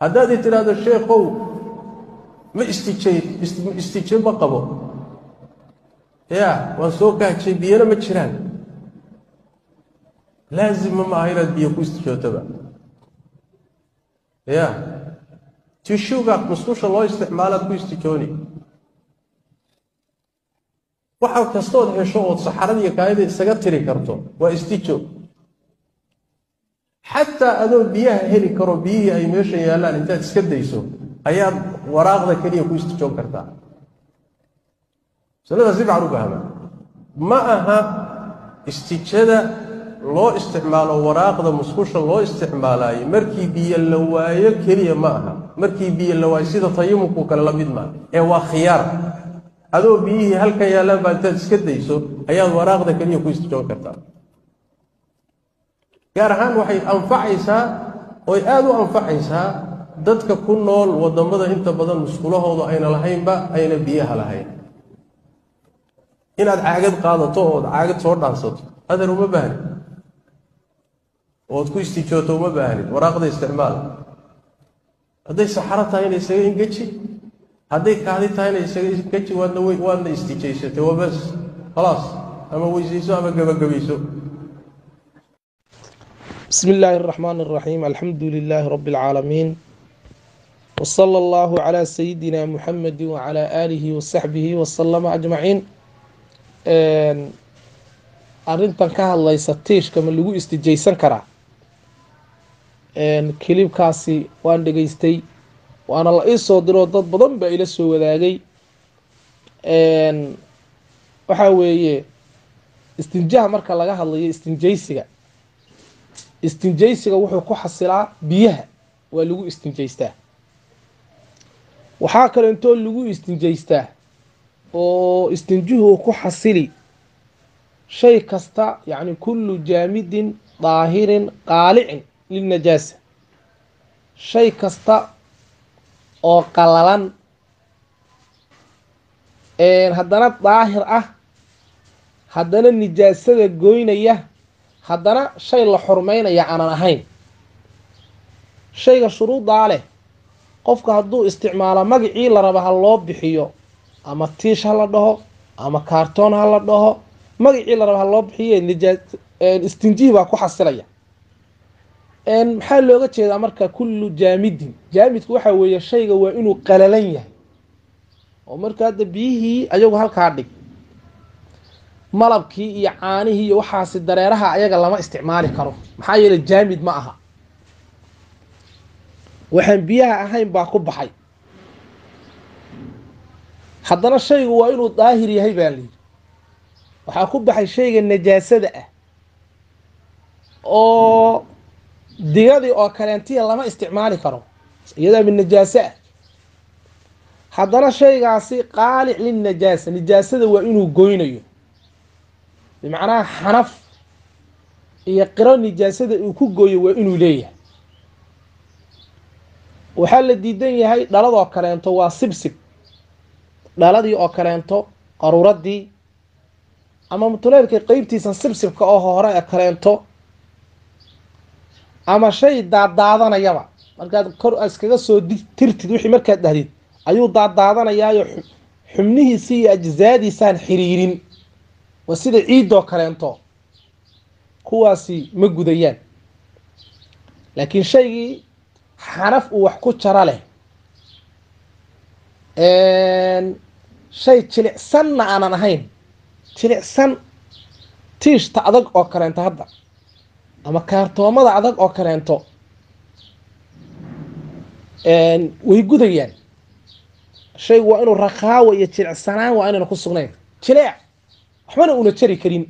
haddaad i tidhaahdo sheekhow ma istijay istijo ma qabo ya waan soo kaajay biyana ma jiraan laazima maaha inaad biyo ku istijootaba ya tishuga musqusha loo isticmaalaad ku istijooni waxa kastood hesho ood saxaradiiyo kaayada isaga tiri karto waa istijo xataa adoo biyaha heli karo biyihii ay meesha yaallaan intaad iska dayso ayaad waraaqda keliya ku istijoon kartaa masalada si fican u fahma ma aha istijada loo isticmaalo waraaqda musqusha loo isticmaalaayo markii biyo la waayo keliya ma aha markii biyo la waayo sida tayamumku kale la mid maa ee waa khiyaar adoo biyihii halkan yaallaan baa intaad iska dayso ayaad waraaqda keliya ku istijoon kartaa gaar ahaan waxay anfacaysaa oy aada u anfacaysaa dadka ku nool waddammada inta badan musqulahoodu ayna lahaynba ayna biyaha lahayn inaad caagad qaadato ood caagad soo dhaansato adeer uma baahni ood ku istijooto uma baahnid waraaqda isticmaal hadday saxaro tahayna isaga ingeji hadday kaadi tahayna isaga ingeji waadna waadna istijaysatay waa bas khalaas ama weysayso ama gebagabayso بسم الله الرحمن الرحيم الحمد لله رب العالمين وصلى الله على سيدنا محمد وعلى آله وصحبه وسلم أجمعين arintan ka hadlaysa tiishka ma lagu istijaysan karaa kilibkaasi waan dhegaystay waana la ii soo diroo dad badan baa ila soo wadaagay waxaa weeye istinjaha marka laga hadlayo istinjaysiga istinjaysiga wuxuu ku xasilaa biyaha waa lagu istinjaystaa waxaa kale intoo lagu istinjaystaa oo istinjuhu ku xasili shay kasta yacni kullu jaamidin daahirin qaalicin lilnajaasa shay kasta oo qalalan haddana daahir ah haddana nijaasada goynaya haddana shay la xurmeynaya aanan ahayn shayga shuruudaa leh qofka hadduu isticmaalo magacii la raba ha loo bixiyo ama tiish ha la dhaho ama kaartoon ha la dhaho magacii la raba ha loo bixiye nijaa istinjihi baa ku xasilaya maxaa looga jeedaa marka kullu jaamidin jaamidku waxaa weeye shayga waa inuu qalalan yahay oo marka hadda biyihii ayagu halkaa dhig malabkii iyo caanihii iyo waxaasi dareeraha ayaga lama isticmaali karo maxaa yeeley jaamid ma aha waxaan biyaha ahayn baa ku baxay haddana shaygu waa inuu daahir yahay baa layidhi waxaa ku baxay shayga najaasada ah oo digadii oo kaleentiya lama isticmaali karo iyadaa mid najaaso ah haddana shaygaasi qaalic lilnajaasa nijaasada waa inuu goynayo bimacnaha xanaf iyo qiro nijaasada uu ku gooyo waa inuu leeyahay waxaa la diidan yahay dhaladoo kaleento waa sibsib dhaladii oo kaleento qaruuradii ama mutuleelka qeybtiisa sibsibka oo hore ee kaleento ama shay daadaadanayaba markaad kor iskaga soo tirtid wixii markaad dhahdid ayuu daadaadanayaayo xubnihiisi iyo ajzaadiisaan xiriirin waa sida ciidoo kaleento kuwaasi ma gudayaan laakiin shaygii xanaf uu wax ku jaro leh shay jilicsanna aanan ahayn jilicsan tiishta adag oo kaleento hadda ama kaartoomada adag oo kaleento way gudayaan shaygu waa inuu rakaawa iyo jilicsanaan waa inayna ku sugnayn jileec waxbana una jari karin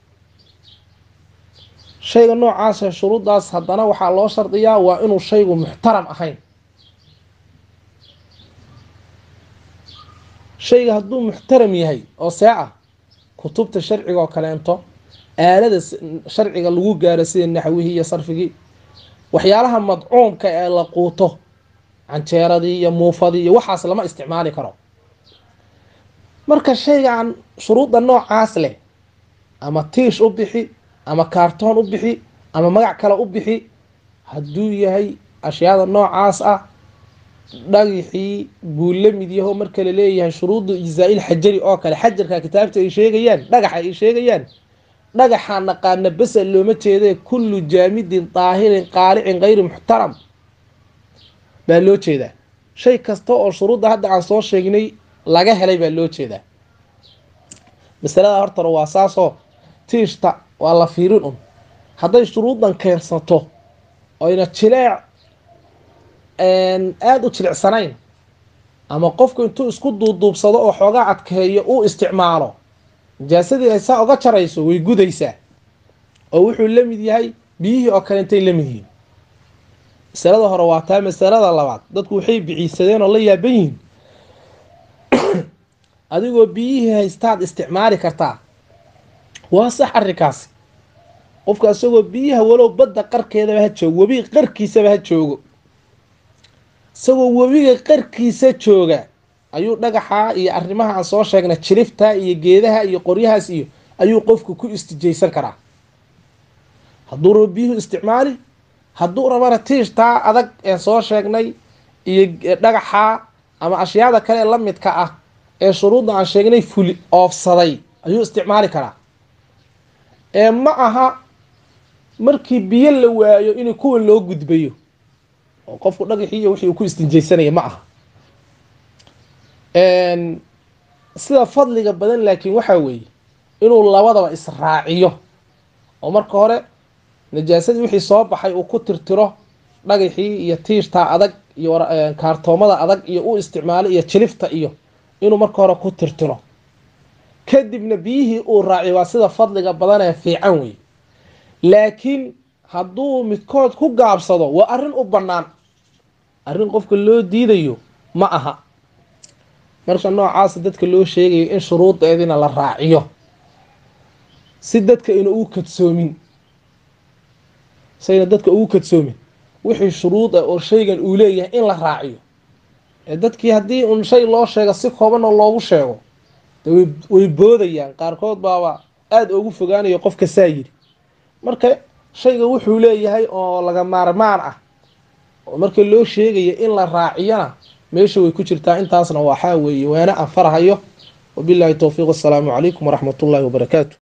shayga noocaasa shuruuddaas haddana waxaa loo shardiyaa waa inuu shaygu muxtaram ahayn shayga hadduu muxtaram yahay oo see ah kutubta sharciga oo kaleento aalada sharciga lagu gaaro sida naxwihii iyo sarfigii waxyaalaha madcuumka ee la quuto canjeeradii iyo muufadii iyo waxaas lama isticmaali karo marka shaygan shuruudda noocaas leh ama tiish u bixi ama kaartoon u bixi ama magac kale u bixi hadduu yahay ashyaada noocaas ah dhagixii buu la mid yaho marka la leeyahay shuruudu ijzaa-il xajari oo kale xajarka kitaabta ay sheegayaan dhagaxa ay sheegayaan dhagaxa naqaana besa looma jeedee kullu jaamidin daahirin qaalicin kayri muxtaram baa loo jeedaa shay kasta oo shuruudda hadda aan soo sheegnay laga helay baa loo jeedaa masalada hortara waa saasoo tiishta waa la fiirin un hadday shuruuddan keensato oyna jileec aada u jilicsanayn ama qofku intuu isku duuduubsado oo xoogaa adkeeyo uu isticmaalo najaasadii ay saa oga jarayso way gudaysaa oo wuxuu la mid yahay biyihii oo kale intay la mid yihiin masalada hore waa taa masalada labaad dadku waxay biciisadeen oo la yaaban yihiin adigoo biyihii haystaad isticmaali kartaa waa sax arrinkaasi qofka isagoo biyaha walow badda qarkeedaba ha joogo webiga qarkiisaba ha joogo isagoo webiga qarkiisa jooga ayuu dhagaxa iyo arrimaha aan soo sheegnay jirifta iyo geedaha iyo qoryahaas iyo ayuu qofku ku istijaysan karaa hadduu rabo biyuhu isticmaali hadduu rabana tiishtaa adag ee soo sheegnay iyo dhagaxa ama ashyaada kale ee la midka ah ee shuruudda aan sheegnay fuli oofsaday ayuu isticmaali karaa ee ma aha markii biyo la waayo in kuwan loo gudbayo oo qofku dhagaxii iyo wixii uu ku istinjaysanaya ma aha sida fadliga badan laakiin waxaa weeye inuu labadaba israaciyo oo marka hore najaasadii wixii soo baxay uu ku tirtiro dhagaxii iyo tiishtaa adag iyo kaartoomada adag iyo u isticmaalo iyo jilifta iyo inuu marka hore ku tirtiro kadibna biyihii uu raaciyo waa sida fadliga badan ee fiican wey laakiin hadduu midkood ku gaabsado waa arrin u bannaan arrin qofka loo diidayo ma aha marka noocaasa dadka loo sheegayo in shuruudeedina la raaciyo si dadka ina ugu kadsoomin sayna dadka ugu kadsoomin wixii shuruud ah oo shaygan uu leeyahay in la raaciyo ee dadkii haddii un shay loo sheego si kooban oo loogu sheego de way boodayaan qaarkood baaba aada ugu fogaanayo qofka saa yiri marka shayga wuxuu leeyahay oo laga maarmaan ah oo marka loo sheegayo in la raaciyana meesha way ku jirtaa intaasna waxaa weeye waana aan farahayo wabilaahi towfiiq assalaamu calaykum waraxmat ullaahi wabarakaatu